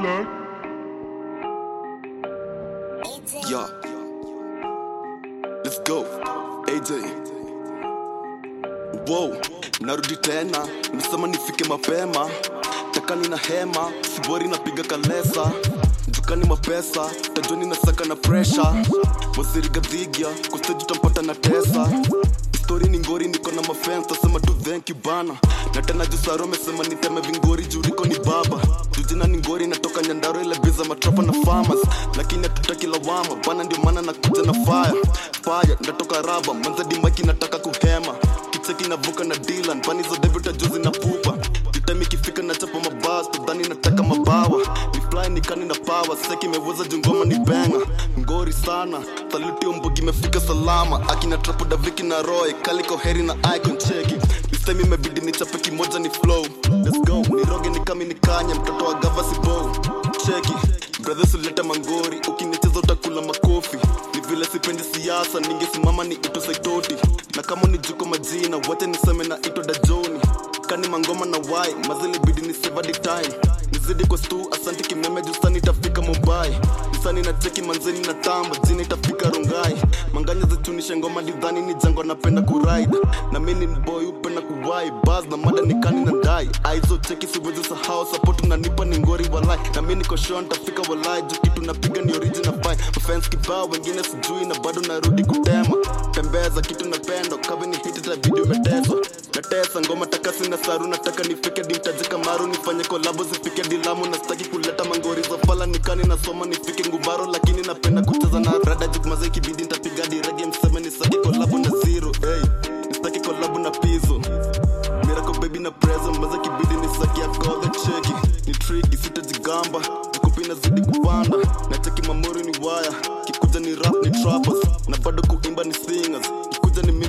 like. Yeah. Let's go. AJ. Wow, narudi tena, nimesema nifike mapema. Takani na hema, sibori napiga kalesa. Dukani mapesa, tajoni na saka na pressure. Waziri gadhigia, kusteji utampata na tesa. Story ni ngori, niko na mafans, tasema tu thank you bana. Na tena jusaro mesema niteme vingori, juu niko ni baba. Jujina ni ngori, natoka nyandaro ile biza matrapa na farmers. Lakini hatutaki lawama, bana ndio maana nakuja na fire. Fire, ndatoka raba, manzadi maki nataka kuhema. Kicheki navuka na Dylan, pani za David juzi na pupa. Jutime ikifika na chapa mabas, tudhani nataka mabawa. Ni fly ni kani na power, seki imeweza jungoma ni benga. Ngori sana, saluti ombogi imefika salama. Akina trapo daviki na Roy, kaliko heri na icon cheki. This time imebidi nichape kimoja ni flow. Let's go, niroge ni kami ni kanya, mtoto wa gava si bow. Cheki, brothers uleta mangori, ukinicheza utakula makofi. Ni vile sipendi siasa, ningesimama ni ito saitoti. Na kama ni juko majina, wacha niseme na ito dajoni. Kani mangoma na wai, mazili bidi ni save the time. Nizidi kwa stu, asanti kimeme juu sani itafika Mumbai. Nisani na cheki manzeni na tamba, jini itafika Rongai. Manganya zitunisha ngoma lidhani ni jango napenda kuride. Na mimi ni boy upenda kuwai, buzz na mada ni kani na dai. Aizo cheki siwezi sahau, support unanipa ni ngori walai. Na mimi niko sure nitafika walai, juu kitu napiga ni original vibe. Mafans kibao wengine sijui na bado narudi kutema. Tembeza kitu napenda, kabe ni hit ta video imeteswa. Natesa ngoma taka sina saru nataka nifike dimtaje kamaru nifanye kolabo zifike dilamu na sitaki kuleta mangori za fala nikani nasoma nifike ngubaro lakini napenda kucheza na rada jukmaza ikibidi nitapiga direge mseme nisaki kolabo na zero hey, nisitaki kolabo na pizo Miracle baby na present maza kibidi nisaki ya the cheki ni tricky sitajigamba jikupi nazidi kupanda na cheki mamori ni waya kikuja ni rap ni trappers na bado kuimba ni singers kikuja ni